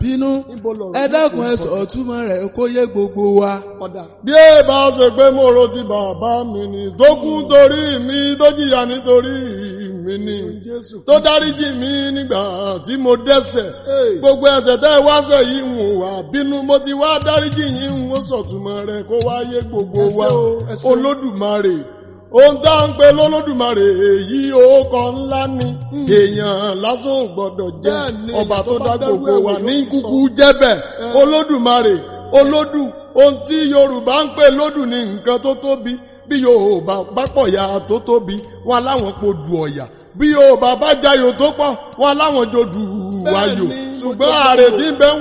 bínú Níbo lọ̀rọ̀ ẹ yìí dákun kò ẹ sọ? sọ túmọ̀ rẹ̀ kó yé gbogbo wa. ọ̀dà. bí ẹ bá ṣe pé mo ro ti bàbá mi ni tó kú torí mi tó jìyà nítorí mi ni Jésù tó dáríjì mi nígbà tí mo dẹ́ṣẹ̀ Hey. gbogbo ẹ̀ṣẹ̀ tẹ́ ẹ wá ṣẹ̀ yìí ń wà bínú mo ti wá dáríjì yín ń sọ̀túnmọ́ rẹ̀ kó wá yé gbogbo Ẹ ṣé wa o, ẹ ṣé o. olódùmarè ohun tá à ń pe lólódùmarè èyí orúkọ ńlá ni èèyàn lásán ò gbọdọ̀ jẹ́ Bẹ́ẹ̀ni, ọba èèyàn tó tó dá bá dárú gbogbo ẹ̀ wò wa yóò ní sì kúkú sọ. jẹ́bẹ̀ olódùmarè olódù ohun tí yorùbá ń pè lódù ní nǹkan tó tóbi bí yorùbá bá pọ̀ ya tó tóbi wọn láwọn po dù ọ̀yà bí yorùbá bá jayò tó pọ̀ wọn láwọn jò dù wáyò Bẹ́ẹ̀ni, mo ṣùgbọ́n jẹ́ ààrẹ bẹ́ẹ̀ o. tí ń bẹ ń